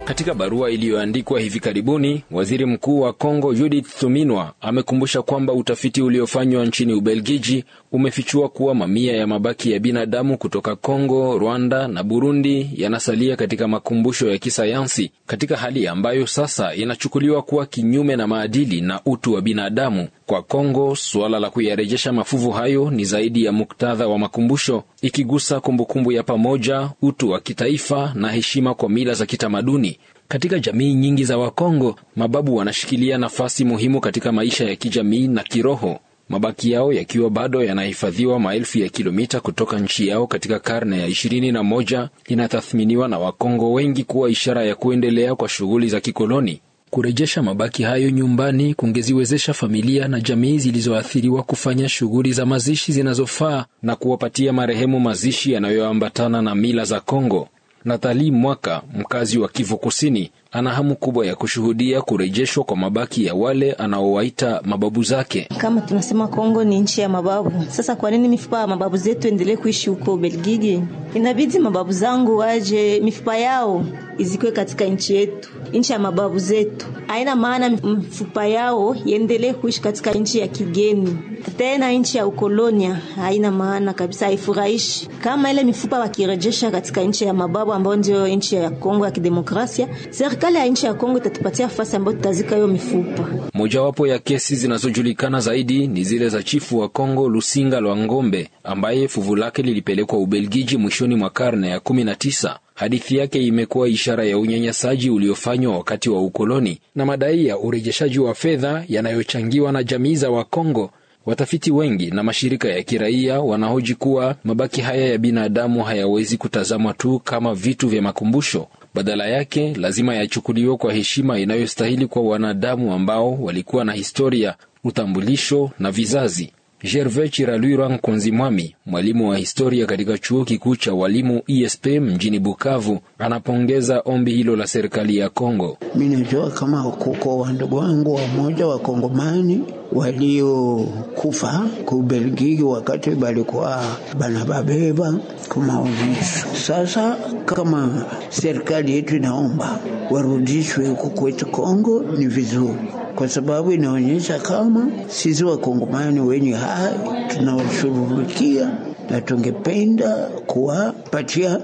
Katika barua iliyoandikwa hivi karibuni, waziri mkuu wa Kongo Judith Suminwa amekumbusha kwamba utafiti uliofanywa nchini Ubelgiji umefichua kuwa mamia ya mabaki ya binadamu kutoka Kongo, Rwanda na Burundi yanasalia katika makumbusho ya kisayansi katika hali ambayo sasa inachukuliwa kuwa kinyume na maadili na utu wa binadamu. Kwa Kongo, suala la kuyarejesha mafuvu hayo ni zaidi ya muktadha wa makumbusho, ikigusa kumbukumbu ya pamoja, utu wa kitaifa na heshima kwa mila za kitamaduni. Katika jamii nyingi za Wakongo, mababu wanashikilia nafasi muhimu katika maisha ya kijamii na kiroho, mabaki yao yakiwa bado yanahifadhiwa maelfu ya kilomita kutoka nchi yao katika karne ya ishirini na moja. Inatathminiwa na Wakongo wengi kuwa ishara ya kuendelea kwa shughuli za kikoloni. Kurejesha mabaki hayo nyumbani kungeziwezesha familia na jamii zilizoathiriwa kufanya shughuli za mazishi zinazofaa na kuwapatia marehemu mazishi yanayoambatana na mila za Kongo. Nathali Mwaka, mkazi wa Kivu Kusini, ana hamu kubwa ya kushuhudia kurejeshwa kwa mabaki ya wale anaowaita mababu zake. Kama tunasema Kongo ni nchi ya mababu, sasa kwa nini mifupa ya mababu zetu endelee kuishi huko Belgiji? Inabidi mababu zangu waje, mifupa yao izikwe katika nchi yetu, nchi ya mababu zetu. Haina maana mifupa yao iendelee kuishi katika nchi ya kigeni, tena nchi ya ukolonia. Haina maana kabisa, haifurahishi. Kama ile mifupa wakirejesha katika nchi ya mababu ambayo ndio nchi ya Kongo ya kidemokrasia, serikali ya nchi ya Kongo itatupatia nafasi ambayo tutazika hiyo mifupa. Mojawapo ya kesi zinazojulikana zaidi ni zile za chifu wa Kongo Lusinga Lwa Ngombe ambaye fuvu lake lilipelekwa Ubelgiji mwishoni mwa karne ya kumi na tisa. Hadithi yake imekuwa ishara ya unyanyasaji uliofanywa wakati wa ukoloni na madai ya urejeshaji wa fedha yanayochangiwa na jamii za Wakongo. Watafiti wengi na mashirika ya kiraia wanahoji kuwa mabaki haya ya binadamu hayawezi kutazamwa tu kama vitu vya makumbusho. Badala yake lazima yachukuliwe kwa heshima inayostahili kwa wanadamu ambao walikuwa na historia, utambulisho na vizazi. Gervais Chiralwira Nkunzi Mwami, mwalimu wa historia katika chuo kikuu cha walimu ISP mjini Bukavu, anapongeza ombi hilo la serikali ya Kongo. Mi najua kama kuko wandugu wangu wamoja wakongomani waliokufa kubelgiki wakati balikuwa banababeba kumaonyesho. Sasa kama serikali yetu inaomba warudishwe huko kwetu Kongo, ni vizuri kwa sababu inaonyesha kama sisi wakongomani wenye hai tunawashughulikia na tungependa kuwapatia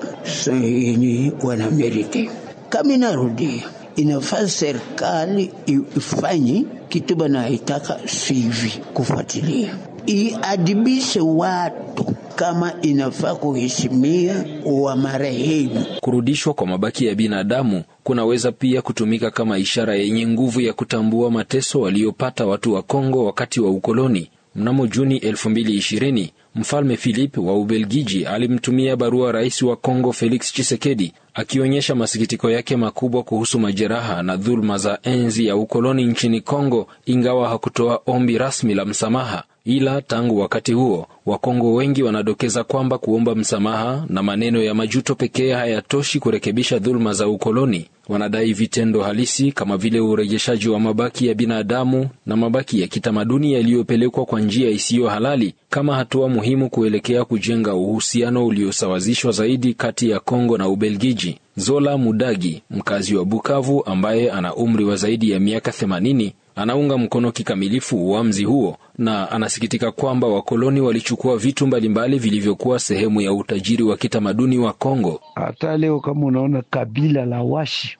yenye wanameriti. Kama inarudia, inafaa serikali ifanye kitu banaitaka sivi, kufuatilia iadibishe watu kama inafaa kuheshimia wa marehemu. Kurudishwa kwa mabaki ya binadamu kunaweza pia kutumika kama ishara yenye nguvu ya kutambua mateso waliopata watu wa Kongo wakati wa ukoloni. Mnamo Juni 2020 Mfalme Philip wa Ubelgiji alimtumia barua rais wa Kongo Felix Tshisekedi akionyesha masikitiko yake makubwa kuhusu majeraha na dhuluma za enzi ya ukoloni nchini Kongo, ingawa hakutoa ombi rasmi la msamaha. Ila tangu wakati huo Wakongo wengi wanadokeza kwamba kuomba msamaha na maneno ya majuto pekee hayatoshi kurekebisha dhuluma za ukoloni. Wanadai vitendo halisi kama vile urejeshaji wa mabaki ya binadamu na mabaki ya kitamaduni yaliyopelekwa kwa njia isiyo halali kama hatua muhimu kuelekea kujenga uhusiano uliosawazishwa zaidi kati ya Kongo na Ubelgiji. Zola Mudagi, mkazi wa Bukavu ambaye ana umri wa zaidi ya miaka 80, anaunga mkono kikamilifu uamuzi huo na anasikitika kwamba wakoloni walichukua vitu mbalimbali vilivyokuwa sehemu ya utajiri wa kitamaduni wa Kongo. Hata leo kama unaona kabila la Washi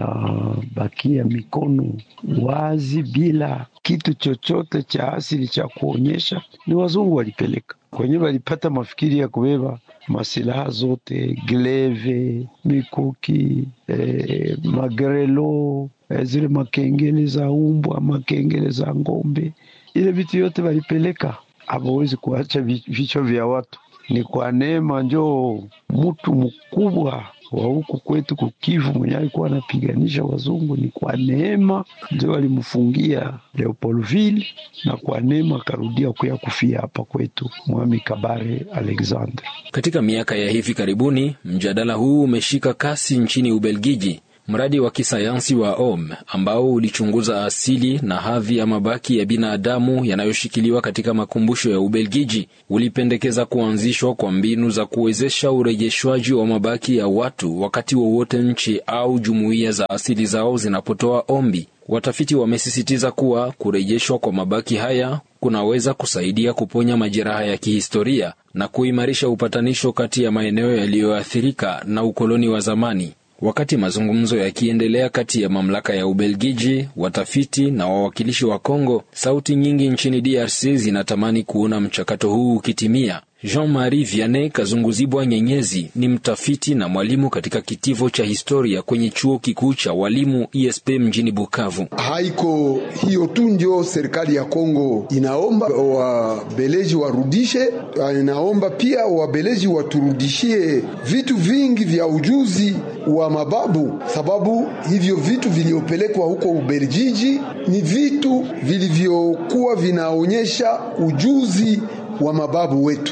inabakia mikono wazi bila kitu chochote cha asili cha kuonyesha ni wazungu walipeleka kwenye, walipata mafikiri ya kubeba masilaha zote, gleve, mikuki, eh, magrelo, eh, zile makengele za umbwa, makengele za ng'ombe, ile vitu yote walipeleka. Hawawezi kuacha vichwa vya watu. Ni kwa neema njoo mtu mkubwa wa huku kwetu kukivu mwenye alikuwa anapiganisha wazungu, ni kwa neema ndio walimfungia Leopoldville, na kwa neema akarudia kuya kufia hapa kwetu Mwami Kabare Alexander. Katika miaka ya hivi karibuni, mjadala huu umeshika kasi nchini Ubelgiji. Mradi wa kisayansi wa OM ambao ulichunguza asili na hadhi ya mabaki ya binadamu yanayoshikiliwa katika makumbusho ya Ubelgiji ulipendekeza kuanzishwa kwa mbinu za kuwezesha urejeshwaji wa mabaki ya watu wakati wowote nchi au jumuiya za asili zao zinapotoa ombi. Watafiti wamesisitiza kuwa kurejeshwa kwa mabaki haya kunaweza kusaidia kuponya majeraha ya kihistoria na kuimarisha upatanisho kati ya maeneo yaliyoathirika na ukoloni wa zamani. Wakati mazungumzo yakiendelea kati ya mamlaka ya Ubelgiji, watafiti na wawakilishi wa Kongo, sauti nyingi nchini DRC zinatamani kuona mchakato huu ukitimia. Jean-Marie Vianney Kazunguzibwa Nyenyezi ni mtafiti na mwalimu katika kitivo cha historia kwenye chuo kikuu cha walimu ISP mjini Bukavu. Haiko hiyo tu ndio serikali ya Kongo inaomba wabeleji warudishe, inaomba pia wabeleji waturudishie vitu vingi vya ujuzi wa mababu, sababu hivyo vitu vilivyopelekwa huko Ubelgiji ni vitu vilivyokuwa vinaonyesha ujuzi wa mababu wetu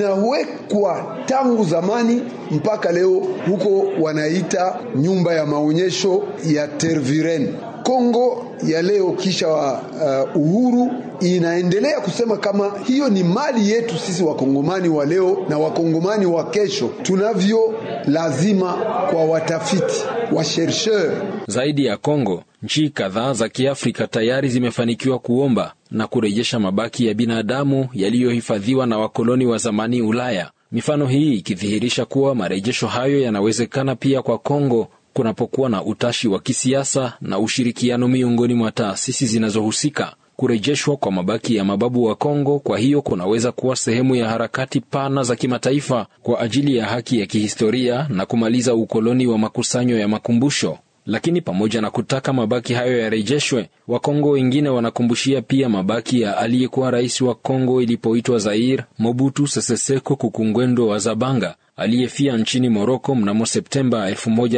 vinawekwa tangu zamani mpaka leo, huko wanaita nyumba ya maonyesho ya Tervuren. Kongo ya leo kisha uh, uhuru inaendelea kusema kama hiyo ni mali yetu sisi wakongomani wa leo na wakongomani wa kesho, tunavyo lazima kwa watafiti wa chercheur. Zaidi ya Kongo, nchi kadhaa za Kiafrika tayari zimefanikiwa kuomba na kurejesha mabaki ya binadamu yaliyohifadhiwa na wakoloni wa zamani Ulaya. Mifano hii ikidhihirisha kuwa marejesho hayo yanawezekana pia kwa Kongo kunapokuwa na utashi wa kisiasa na ushirikiano miongoni mwa taasisi zinazohusika. Kurejeshwa kwa mabaki ya mababu wa Kongo kwa hiyo kunaweza kuwa sehemu ya harakati pana za kimataifa kwa ajili ya haki ya kihistoria na kumaliza ukoloni wa makusanyo ya makumbusho. Lakini pamoja na kutaka mabaki hayo yarejeshwe, Wakongo wengine wanakumbushia pia mabaki ya aliyekuwa rais wa Kongo ilipoitwa Zaire, Mobutu Sese Seko Kukungwendo wa Zabanga, aliyefia nchini Moroko mnamo Septemba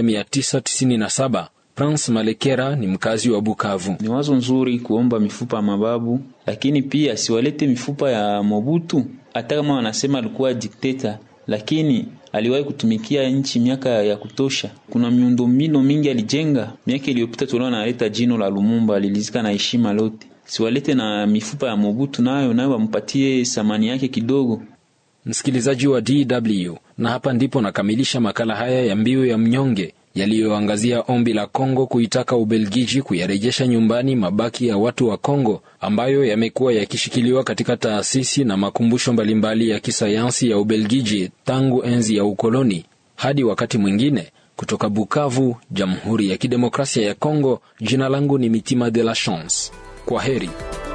1997. Prince Malekera ni mkazi wa Bukavu. Ni wazo nzuri kuomba mifupa ya mababu, lakini pia siwalete mifupa ya Mobutu. Hata kama wanasema alikuwa dikteta, lakini aliwahi kutumikia nchi miaka ya kutosha. Kuna miundombinu mingi alijenga. Miaka iliyopita tuliona analeta jino la Lumumba, alilizika na heshima lote. Siwalete na mifupa ya Mobutu, nayo nayo wampatie thamani yake kidogo. Msikilizaji wa DW, na hapa ndipo nakamilisha makala haya ya Mbiu ya Mnyonge yaliyoangazia ombi la Kongo kuitaka Ubelgiji kuyarejesha nyumbani mabaki ya watu wa Kongo ambayo yamekuwa yakishikiliwa katika taasisi na makumbusho mbalimbali ya kisayansi ya Ubelgiji tangu enzi ya ukoloni. Hadi wakati mwingine, kutoka Bukavu, Jamhuri ya Kidemokrasia ya Kongo, jina langu ni Mitima de la Chance. Kwa heri.